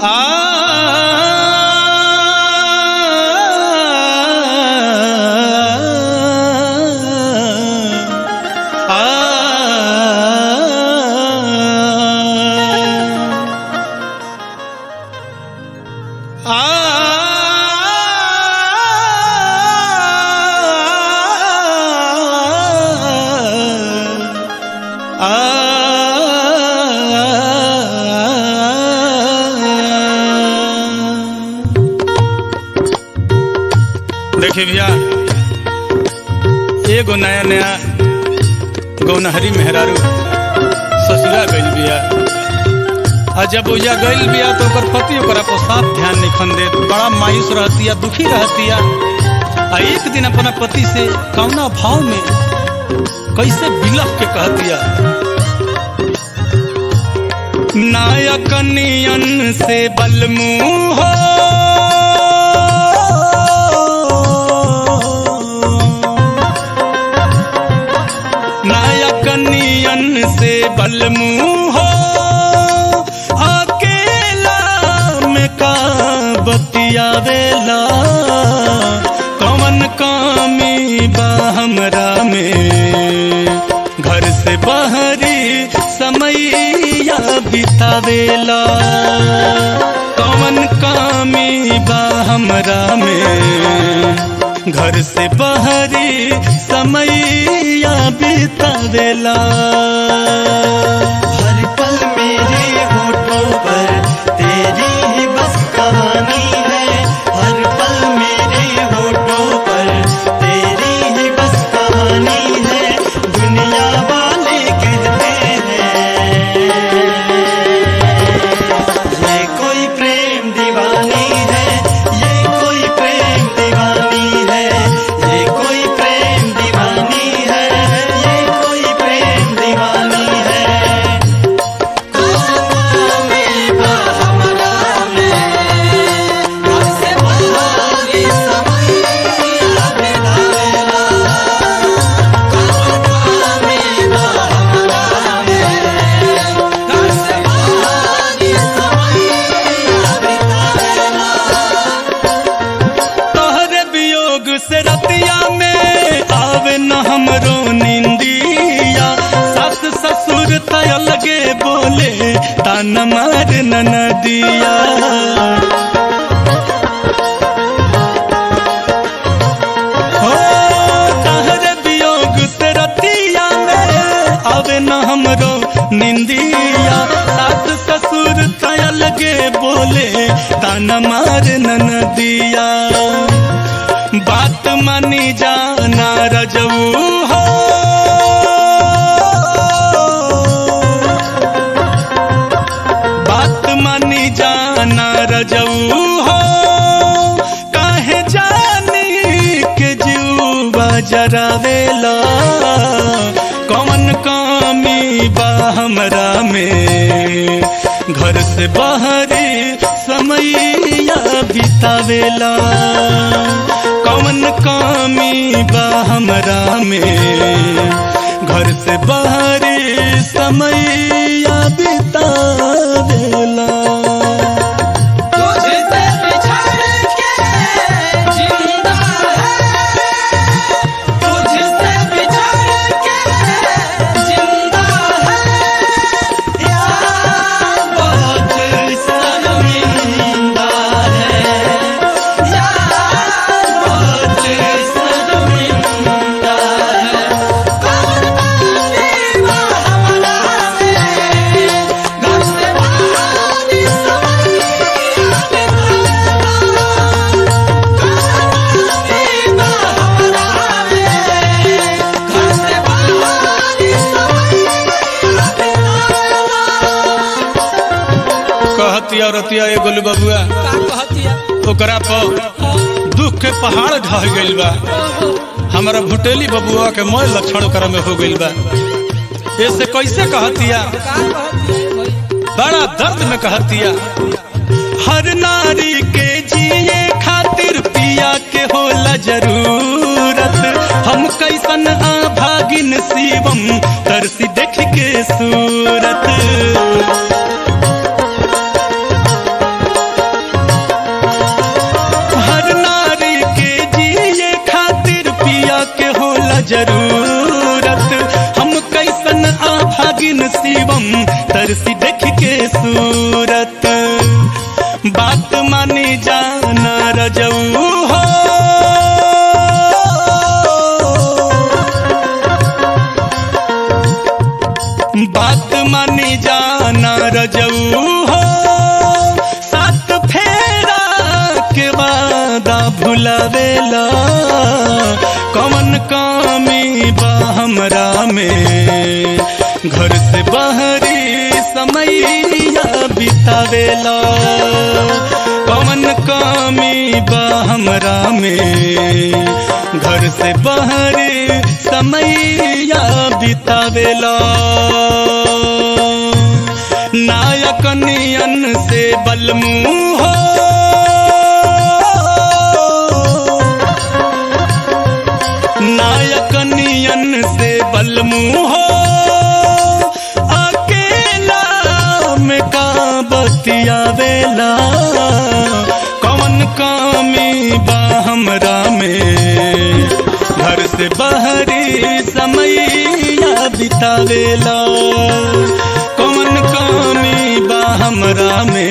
देखिए भैया एगो नया नया गौनहरी मेहरारू ससुरा गइल बिया आ जब ओजा गइल बिया तो ओकर पति ओकरा पर साफ ध्यान नहीं खन देत बड़ा मायूस रहतिया दुखी रहतिया आ एक दिन अपना पति से कौना भाव में कैसे बिलख के कहतिया नायक नियन से बलमू हो नायक नियन से बलमू हो अकेला में का बतियावेला कौन कामी बा हमरा में घर से बाहरी समैया बितावेला कौन कामी बा हमरा में घर से बाहरी समैया बितावेला हर पल मेरे होठों पर तेरी ही बस कहानी है हर पल मेरे होठों पर तेरी ही बस कहानी है दुनिया वाले कहते हैं ये कोई प्रेम दीवानी है ये कोई प्रेम दीवानी है ये कोई प्रेम दीवानी है ये कोई प्रेम दीवानी है तोहरे वियोग से रतिया में आवे न हमरो निंदिया सास ससुर तय लगे बोले तान मार नदिया हो तोहरे वियोग से रतिया में आवे न हमरो निंदिया सास ससुर तय लगे बोले तान मार नदिया बात मानी जाना रजऊ हो बात मानी जाना रजऊ हो काहे जानी के जीवा जरावेला कौन कामी बा हमरा में घर से बाहरी समैया बितावेला कौन कामी बा हमरा में घर से बाहरी समैया बितावेला तुझसे बिछड़ के जिंदा है तुझसे बिछड़ के जिंदा है यार बहुत शर्मिंदा है यार बहुत शर्मिंदा है कौन बनेगा हमारा से घर से बाहर कहतिया रतिया ए गोलू बबुआ ओकरा पर दुख के पहाड़ ढह गइल बा हमारा भुटेली बबुआ के मोय लक्षण ओकरा में हो गइल बा ऐसे कैसे कहतिया बड़ा दर्द में कहतिया हर नारी के जिए खातिर पिया के होला जरूरत हम कैसन आभागिन शिवम तरसी देख के सूरत तरसी देख के सूरत बात मानी जाना रजऊ हो बात मानी जाना रजऊ हो सात फेरा के वादा भुलावेला कौन कामी बा हमरा में घर से बाहरी समैया बितावेला कौन कामी बा हमरा में घर से बाहरी समैया बितावेला नायक नियन से बलमू हो नायक नियन से बलमू हो अकेला में का बतियावेला कौन कामी बा हमरा में घर से बाहरी समैया बितावेला कौन कामी बा हमरा में